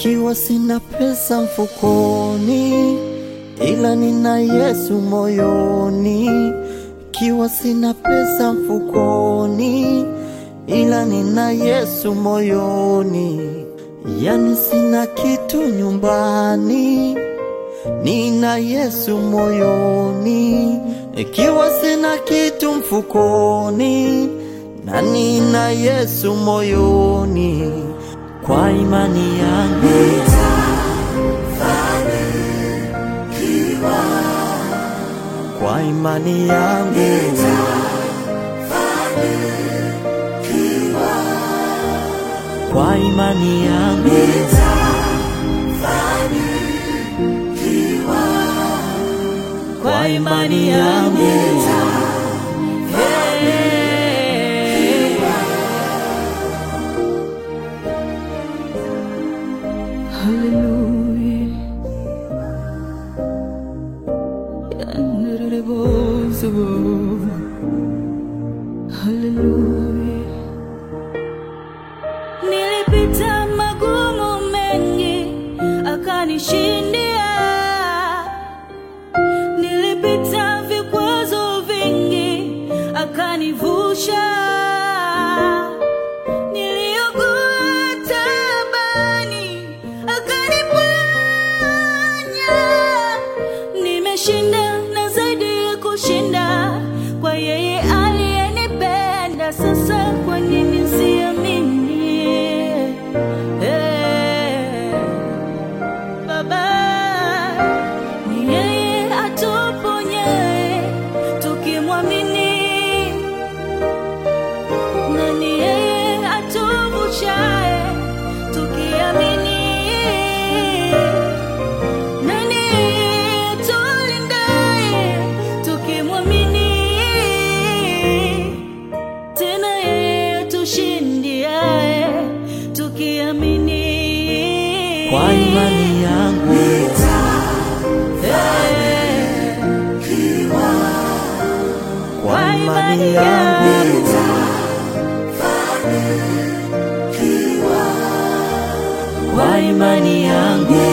Ikiwa sina pesa mfukoni, ila nina Yesu moyoni. Ikiwa sina pesa mfukoni, ila nina Yesu moyoni. Yani sina kitu nyumbani, nina Yesu moyoni. Ikiwa sina kitu mfukoni, na nina Yesu moyoni. Kwa imani yangu kwa imani yangu kwa imani yangu kwa imani yangu Hey. Hallelujah. Hallelujah. Nilipita magumu mengi akanishindia, nilipita vikwazo vingi akanivusha, niliugua taabani akaniponya, nimeshinda na zaidi ya kushinda kwa yeye aliyenipenda. Sasa kwa nini siamini? Eh, Baba ni yeye atuponyaye tukimwamini, na ni yeye atuvushaye tukiamini, na ni yeye atulindaye tukimwamini, tena yeye atushindiaye tukiamini. kwa imani yangu Eh, kwa imani yangu kwa imani yangu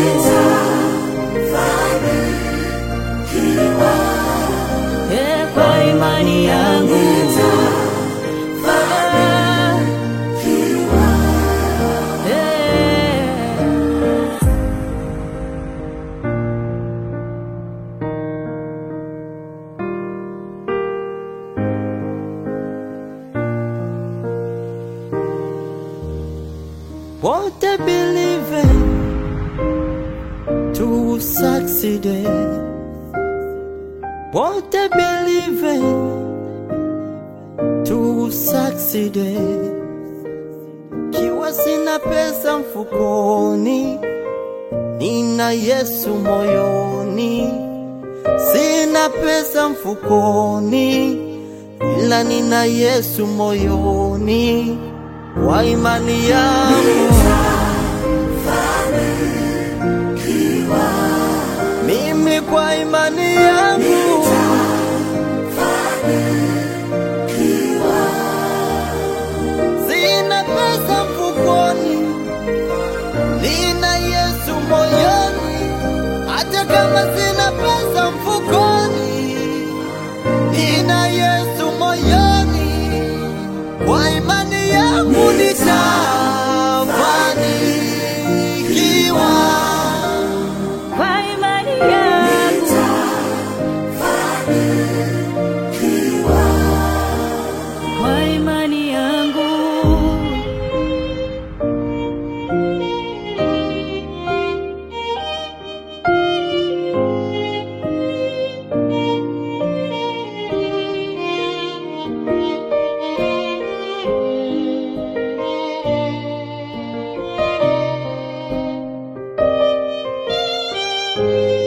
eh, kwa imani yangu Baba. Eh. What I believe in to succeed. What I believe in to succeed. Kiwa sina pesa mfukoni, nina Yesu moyoni. Sina pesa mfukoni, ila nina Yesu moyoni. Kwa imani yangu mimi, kwa imani yangu sina pesa mfukoni, nina Yesu moyoni. Hata kama sina pesa mfukoni, nina Yesu moyoni. Kwa imani yangu nitafanikiwa. Kwa imani yangu kwa imani yangu Kwa